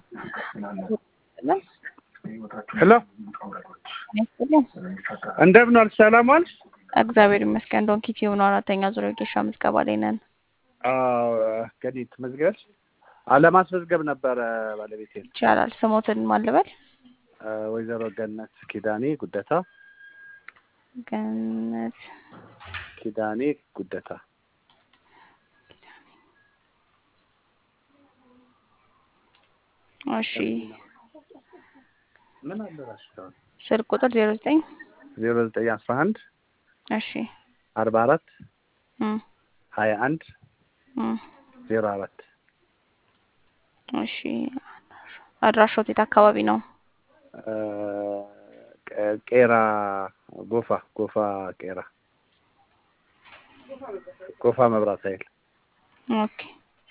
ሄሎ እንደምን ዋልሽ? ሰላም ዋልሽ? እግዚአብሔር ይመስገን። ዶንኪ ቲዩብ ነው። አራተኛ ዙር የጌሻ ምዝገባ ላይ ነን። አዎ ገዲት መዝገብ አለማስመዝገብ ነበረ ባለቤቴ ይቻላል። ስሞትን ማልበል ወይዘሮ ገነት ኪዳኔ ጉደታ ገነት ኪዳኔ ጉደታ እሺ። ምን አደራሽ? ስልክ ቁጥር ዜሮ ዘጠኝ ዜሮ ዘጠኝ አስራ አንድ እሺ አርባ አራት እም ሀያ አንድ እም ዜሮ አራት እሺ። አድራሾት የት አካባቢ ነው? ቄራ ጎፋ ጎፋ ቄራ ጎፋ መብራት ኃይል ኦኬ።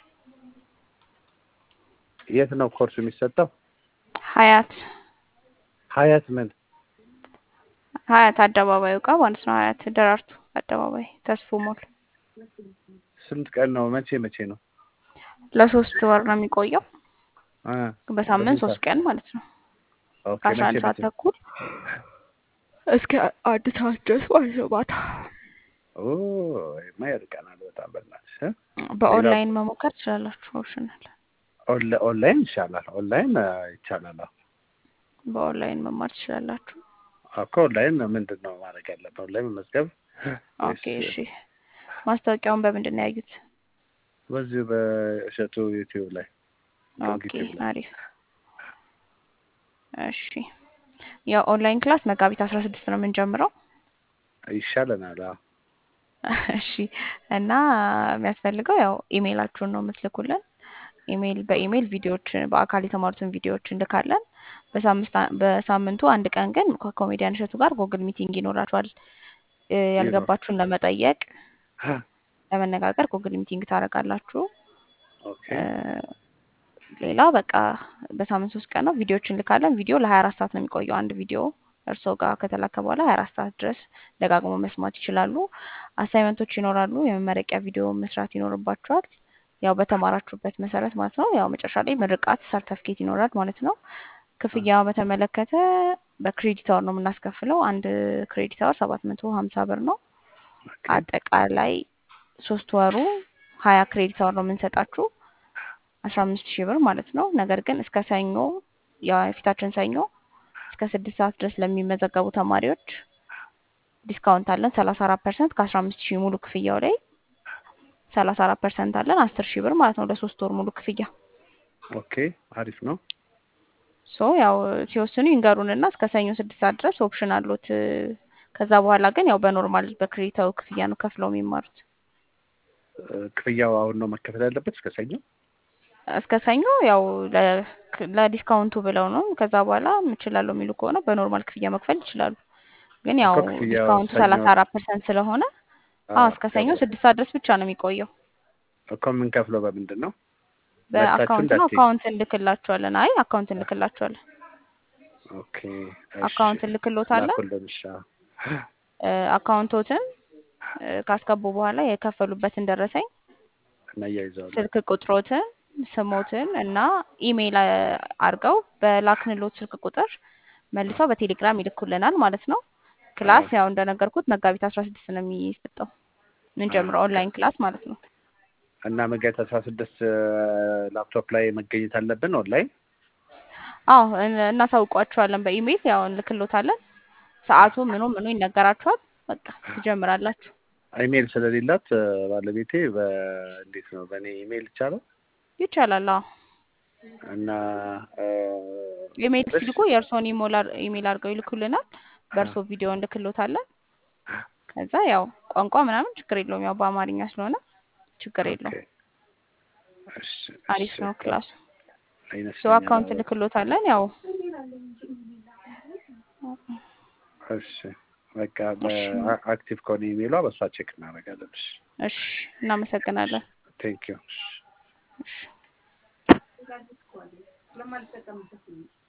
የት ነው ኮርሱ የሚሰጠው? ሀያት ሀያት ምን ሀያት አደባባዩ ጋር ማለት ነው። ሀያት ደራርቱ አደባባይ ተስፎ ሞል ስንት ቀን ነው? መቼ መቼ ነው? ለሶስት ወር ነው የሚቆየው። አ በሳምንት ሶስት ቀን ማለት ነው። ኦኬ ከአስራ አንድ መቼ ሰዓት መቼ? ተኩል እስከ አንድ ሰዓት ድረስ ማለት ነው ማታ። ኦ ይማ ይርቀናል በጣም በእናትሽ እ? በኦንላይን መሞከር ትችላላችሁ። ኦፕሽናል ኦንላ- ኦንላይን ይሻላል። ኦንላይን አ፣ ይቻላል። አዎ በኦንላይን መማር ትችላላችሁ። እኮ ኦንላይን ምንድን ነው ማድረግ ያለብን? ኦንላይን መመዝገብ ኦኬ እሺ። ማስታወቂያውን በምንድን ነው ያዩት? በዚሁ በእሸቱ ዩቲዩብ ላይ ኦኬ ዩቲዩብ ላይ አሪፍ። እሺ የኦንላይን ክላስ መጋቢት አስራ ስድስት ነው የምንጀምረው። ይሻለናል። አዎ እሺ እና የሚያስፈልገው ያው ኢሜይላችሁን ነው የምትልኩልን። ኢሜይል በኢሜይል ቪዲዮዎችን በአካል የተማሩትን ቪዲዮዎች እንልካለን። በሳምንት በሳምንቱ አንድ ቀን ግን ከኮሜዲያን እሸቱ ጋር ጎግል ሚቲንግ ይኖራችኋል። እ፣ ያልገባችሁን ለመጠየቅ ለመነጋገር ጎግል ሚቲንግ ታደርጋላችሁ። ኦኬ እ፣ ሌላ በቃ በሳምንት ሶስት ቀን ነው ቪዲዮዎች እንልካለን። ቪዲዮ ለሀያ አራት ሰዓት ነው የሚቆየው አንድ ቪዲዮ እርስዎ ጋር ከተላከ በኋላ ሀያ አራት ሰዓት ድረስ ደጋግሞ መስማት ይችላሉ። አሳይመንቶች ይኖራሉ። የመመረቂያ ቪዲዮ መስራት ይኖርባችኋል። ያው በተማራችሁበት መሰረት ማለት ነው። ያው መጨረሻ ላይ ምርቃት ሰርተፍኬት ይኖራል ማለት ነው። ክፍያ በተመለከተ በክሬዲት አወር ነው የምናስከፍለው። አንድ ክሬዲት አወር ሰባት መቶ ሀምሳ ብር ነው። ኦኬ አጠቃላይ ሶስት ወሩ ሀያ ክሬዲት አወር ነው የምንሰጣችሁ አስራ አምስት ሺህ ብር ማለት ነው። ነገር ግን እስከ ሰኞ የፊታችን ሰኞ እስከ ስድስት ሰዓት ድረስ ለሚመዘገቡ ተማሪዎች ዲስካውንት አለን ሰላሳ አራት ፐርሰንት ከአስራ አምስት ሺህ ሙሉ ክፍያው ላይ ሰላሳ አራት ፐርሰንት አለን አስር ሺህ ብር ማለት ነው ለሶስት ወር ሙሉ ክፍያ። ኦኬ አሪፍ ነው። ሶ ያው ሲወስኑ ይንገሩንና እስከ ሰኞ ስድስት ሰዓት ድረስ ኦፕሽን አሉት። ከዛ በኋላ ግን ያው በኖርማል በክሬዲታው ክፍያ ነው ከፍለው የሚማሩት። እ፣ ክፍያው አሁን ነው መከፈል ያለበት እስከ ሰኞ? እስከ ሰኞ ያው ለ- ለዲስካውንቱ ብለው ነው። ከዛ በኋላ እችላለሁ የሚሉ ከሆነ በኖርማል ክፍያ መክፈል ይችላሉ። ግን ያው እኮ ክፍያው ዲስካውንቱ ሰኞ ሰላሳ አራት ፐርሰንት ስለሆነ አ፣ አዎ እስከ ሰኞ ስድስት ሰዓት ድረስ ብቻ ነው የሚቆየው። እኮ የምንከፍለው በምንድን ነው? መጥታችሁ በአካውንት ነው። እንዳትዪ። አካውንት እንልክላችኋለን። አይ አካውንት እንልክላችኋለን። ኦኬ እሺ አካውንት እንልክሎታለን። ላኩልን። እሺ አዎ። እ፣ አካውንቶትን እ፣ ካስገቡ በኋላ የከፈሉበትን ደረሰኝ እናያይዘዋለን። ስልክ ቁጥሮትን ስሞትን እና ኢሜይል አ- አድርገው በላክንሎት ስልክ ቁጥር መልሰው በቴሌግራም ይልኩልናል ማለት ነው። ክላስ አዎ ያው እንደነገርኩት መጋቢት አስራ ስድስት ነው የሚሰጠው ምንጀምረው ኦኬ ኦንላይን ክላስ ማለት ነው። እና መጋቢት አስራ ስድስት ላፕቶፕ ላይ መገኘት አለብን ኦንላይን። አዎ እን- እናሳውቋችኋለን በኢሜይል ያው እንልክሎታለን። ሰዓቱ ምኑ ምኑ ይነገራችኋል። በቃ ትጀምራላችሁ። ኢሜይል ስለሌላት እ፣ ባለቤቴ በእንዴት ነው በእኔ ኢሜይል ይቻላል? ይቻላል። አዎ እና እ፣ ኢሜይል እሺ ሲልኩ የእርስዎን ኢሞላ- ኢሜይል አድርገው ይልኩልናል። በእርስዎ ቪዲዮ እንልክሎታለን። ከዛ ያው ቋንቋ ምናምን ችግር የለውም። ያው በአማርኛ ስለሆነ ችግር ኦኬ የለውም። እሺ አሪፍ እሺ ነው በቃ ክላሱ። ሶ ይመስለኛል። አካውንት አዎ እንልክሎታለን። ያው እሺ በቃ እሺ በአክቲቭ ከሆነ ኢሜይሏ በእሷ ቼክ እናደርጋለን። እሺ እሺ፣ እናመሰግናለን። ቴንክ ዩ። እሺ